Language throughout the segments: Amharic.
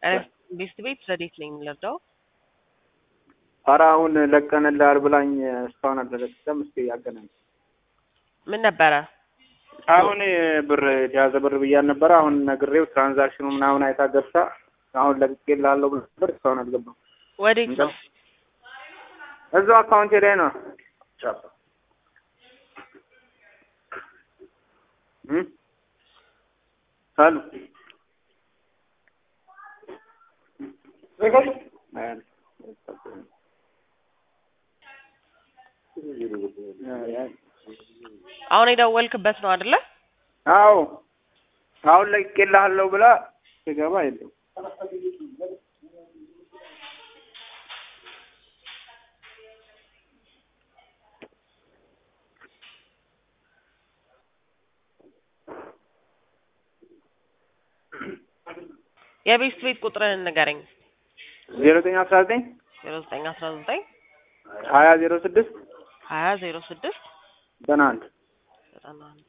ቤስት ቤት ረዴት ነኝ የምንረዳው ኧረ አሁን ለቀንልሃል ብላኝ እስካሁን አልተለቀቀም። እስኪ ያገናኝ። ምን ነበረ? አሁን ብር የያዘ ብር ብያል ነበረ። አሁን ነግሬው ትራንዛክሽኑ ምናምን አይታ ገብታ አሁን ለቅቄልሃለሁ ብሎ ነበር። እስካሁን አልገባም። ወዴት ነው? እዛው አካውንቴ ላይ ነው። እም አሉ አሁን የደወልክበት ነው አይደለ? አዎ አሁን ለቅቄልሃለሁ ብላ ስገባ የለም። የቤስት ቤት ቁጥርህን ንገረኝ። ዜሮ ዘጠኝ አስራ ዘጠኝ ዜሮ ዘጠኝ አስራ ዘጠኝ ሀያ ዜሮ ስድስት ሀያ ዜሮ ስድስት ዘጠና አንድ ዘጠና አንድ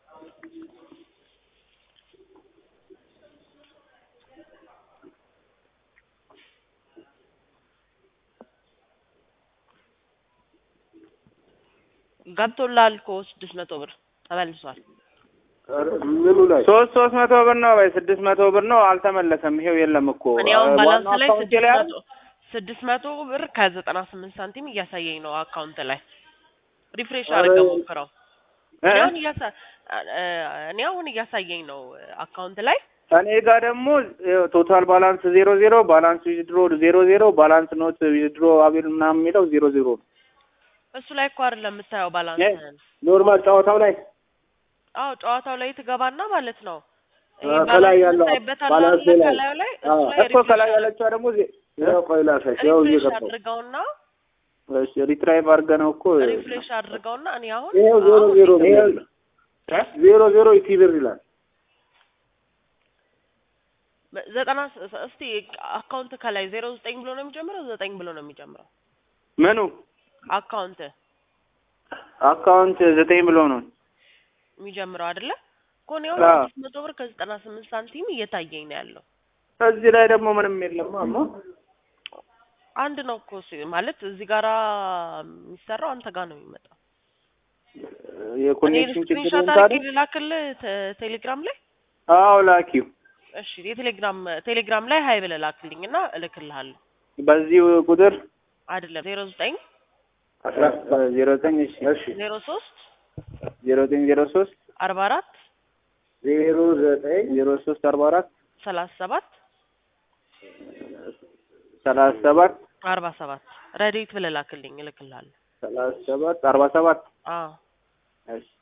ገብቶልሃል እኮ ስድስት መቶ ብር ተመልሷል። ምኑ ላይ ሶስት ሶስት መቶ ብር ነው ወይ ስድስት መቶ ብር ነው አልተመለሰም። ይሄው የለም እኮ እኔ አሁን ባላንስ ዋናው ላይ አካውንቴ ስድስት ላይ መቶ ስድስት መቶ ብር ከዘጠና ስምንት ሳንቲም እያሳየኝ ነው አካውንት ላይ ሪፍሬሽ አድርገው ሞክረው። እኔ አሁን እያሳ- እኔ አሁን እያሳየኝ ነው አካውንት ላይ እኔ ጋር ደግሞ ቶታል ባላንስ ዜሮ ዜሮ ባላንስ ዊዝድሮ ዜሮ ዜሮ ባላንስ ኖት ዊዝድሮ አቤል ምናምን የሚለው ዜሮ ዜሮ ነው። እሱ ላይ እኮ አይደለም የምታየው ባላንስህን። ኖርማል ጨዋታው ላይ አዎ ጨዋታው ላይ ትገባና ማለት ነው ይሄ አዎ፣ ከላይ ባላንስ ያለው የምታይበታል ባላንስ አይደለ? ላይ ከላዩ ላይ አዎ፣ እሱ ላይ እኮ ከላይ ያለችዋ ደግሞ ዜ- ያው ቆይ ላሳይሽ። ያው ሪፍሬሽ እየገባሁ አድርገውና እሺ፣ ሪትራይቭ አድርገህ ነው እኮ ሪፍሬሽ አድርገውና እኔ አሁን ይኸው ዜሮ አሁን ዜሮ ነው ይኸው- የሚለው። ዜሮ ዜሮ ኢቲ ብር ይላል። ዘጠና ስ- እስቲ አካውንት ከላይ ዜሮ ዘጠኝ ብሎ ነው የሚጀምረው ዘጠኝ ብሎ ነው የሚጀምረው ምኑ አካውንት አካውንት ዘጠኝ ብሎ ነው። የሚጀምረው አይደለ እኮ እኔ አሁን አዎ። ስድስት መቶ ብር ከዘጠና ስምንት ሳንቲም እየታየኝ ነው ያለው እዚህ ላይ ደግሞ ምንም የለም። አማ አንድ ነው እኮ ሲ- ማለት እዚህ ጋራ የሚሰራው አንተ ጋር ነው የሚመጣው እኔ የኮኔክሽን ችግር ስክሪንሾት ታዲያ አድርጌ ልላክልህ ተ- ቴሌግራም ላይ አዎ ላኪው እሺ የቴሌግራም ቴሌግራም ላይ ሀይ ብለህ ላክልኝ እና እልክልሃለሁ በዚህ ቁጥር አይደለም ዜሮ ዘጠኝ አስራ ዜሮ ዘጠኝ እሺ እሺ ዜሮ ሶስት ዜሮ ዘጠኝ ዜሮ ሶስት አርባ አራት ዜሮ ዘጠኝ ዜሮ ሶስት አርባ አራት ሰላሳ ሰባት ሰላሳ ሰባት አርባ ሰባት ረዴት ብለህ ላክልኝ እልክልሃለሁ ሰላሳ ሰባት አርባ ሰባት አዎ እሺ